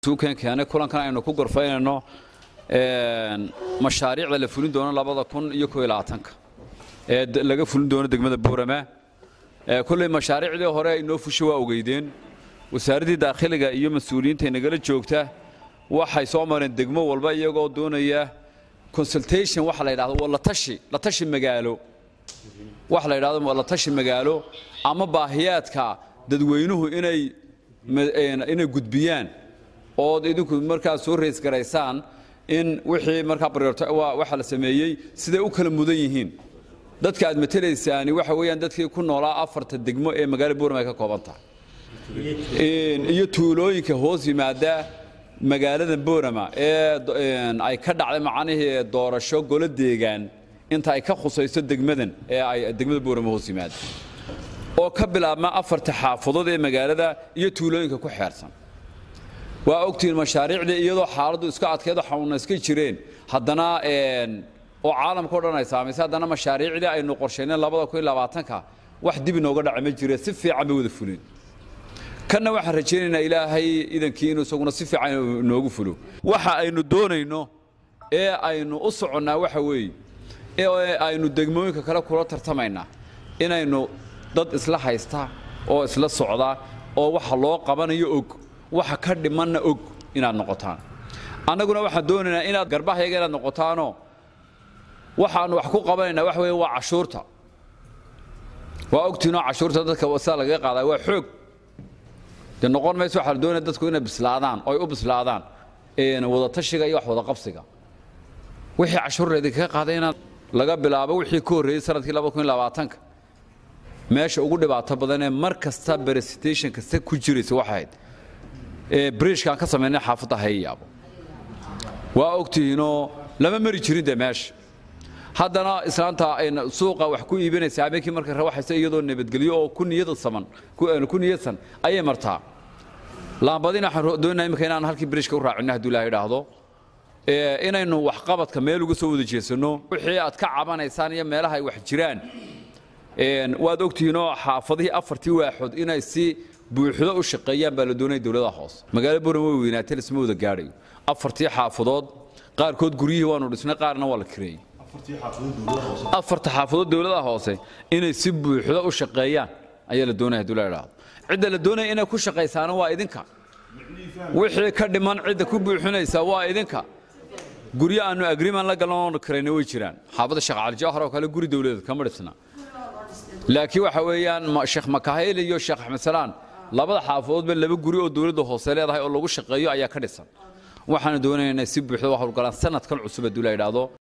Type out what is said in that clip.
suukan keenay kulankan aynu ku gorfaynayno mashaariicda la fulin doono labada kun iyo koo iyo labaatanka ee laga fulin doono degmada boorama kolley mashaariicdii hore ay noo fushay waa ogeydeen wasaaraddii daakhiliga iyo mas-uuliyiinta nagala joogta waxay soo mareen degmo walba iyagoo doonaya consultation waxa la yidhahdo waa latashi latashi magaalo waxa la yidhahdo waa latashi magaalo ama baahiyaadka dadweynuhu inay inay gudbiyaan ood idinku markaa soo reys garaysaan in wixii markaa waxa la sameeyey siday u kala mudan yihiin dadka aad matelaysaani waxa weeyaan dadkii ku noolaa afarta degmo ee magaalo boorama ay ka kooban tahay iyo tuulooyinka hoos yimaada magaalada boorama ee ay ka dhacday macnihii doorasho golo deegaan inta ay ka khusayso degmadan ee ay degmada boorama hoos yimaada oo ka bilaabma afarta xaafadood ee magaalada iyo tuulooyinka ku xeersan waa ogtihiin mashaariicdii iyadoo xaaladdu iska adkeedo xanuuna iska jireen haddana oo caalamka o dhan ay saamaysay haddana mashaariicdii aynu qorshayneen labada kun iyo labaatanka wax dib inooga dhaca ma jire si fiican bay wada fulin kanna waxaan rajaynaynaa ilaahay idankii inuu isaguna si fiican inoogu fulo waxa aynu doonayno ee aynu u soconnaa waxa weeye ee aynu degmooyinka kale kula tartamaynaa inaynu dad isla haysta oo isla socda oo waxa loo qabanayo og waxa ka dhimanna og inaad noqotaan annaguna waxaan doonaynaa inaad garbahayaga inaad noqotaanoo waxaannu wax ku qabanaynaa waxa weeye waa cashuurta waa ogtiinoo cashuurta dadka sidaa lagaga qaadaa waa xoog dee noqon mayso waxaa la doonaya dadku inay bislaadaan oo ay u bislaadaan wadatashiga iyo wax wadaqabsiga wixii cashuurreedi kaga qaaday inaad laga bilaabo wixii ka horreeyey sanadkii laba kun iyo labaatanka meesha ugu dhibaato badan ee mar kasta berestation kasta ku jiraysa waxay ahayd briishkaan ka samaynay xaafadda hayayaabo waa ogtihiinoo lama mari jirin dee meesha haddana islaanta suuqa wax ku iibinaysa habeenkii markay rawaxaysa iyadoo nabadgelyo oo ku niyada saman ku niyadsan ayay martaa laambadina waxaan doonaa imika inaan halkii briishka u raacinno hadduu ilaah idhaahdo inaynu waxqabadka meel uga soo wada jeesanno wixii aad ka cabanaysaan iyo meelaha ay wax jiraan waad ogtihiinoo xaafadihii afartii waaxood inay si buuxdo u shaqeeyaan baa la doonaya dowladaha hoose magaalo boran way weynaatay lisma wada gaadhayo afartii xaafadood qaarkood guryihii waanu dhisnay qaarna waa la kireeyey afarta xaafadood dowladaha hoose inay si buuxdo u shaqeeyaan ayaa la doonaya hadduu la idhaahdo cidda la doonaya inay ku shaqaysaana waa idinka wixii ka dhiman cidda ku buuxinaysa waa idinka guryo aanu agreement la galan oonu kirayna way jiraan xaafadda sheekh cali jawhar oo kale guri dowladeed kama dhisna laakiin waxa weeyaan sheekh makahayl iyo sheekh axmed salaan labada xaafadoodba laba guri oo dowladda hoose leedahay oo lagu shaqeeyo ayaa ka dhisan waxaanu doonaynaa si buuxda wax howlgalaan sanadkan cusub hadduu la idhaahdo